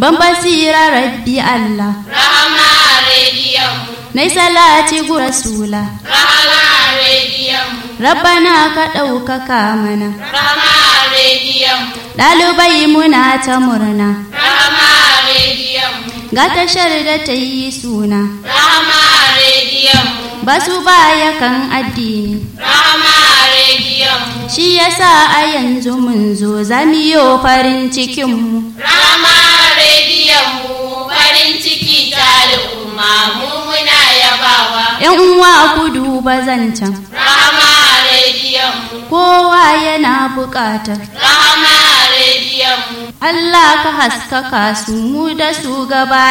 ban basira rabbi Allah Rahama rediyon mu. nai salati gu rasula Rahama rediyon mu. rabbana ka ɗaukaka mana Rahama rediyon mu. ɗalibai muna ta murna Rahama rediyon mu. ga tashar da ta yi suna Rahama rediyon mu. ba su baya kan addini Rahama rediyon mu. shi yasa a yanzu mun zo zamiyo farin cikinmu Rahama rediyon mu. Farin ciki ta al'umma mu muna yabawa. yan uwa ku duba zancen Rahama rediyon mu. kowa yana buƙatar Rahama rediyon mu. Allah ka haskaka su mu da su gaba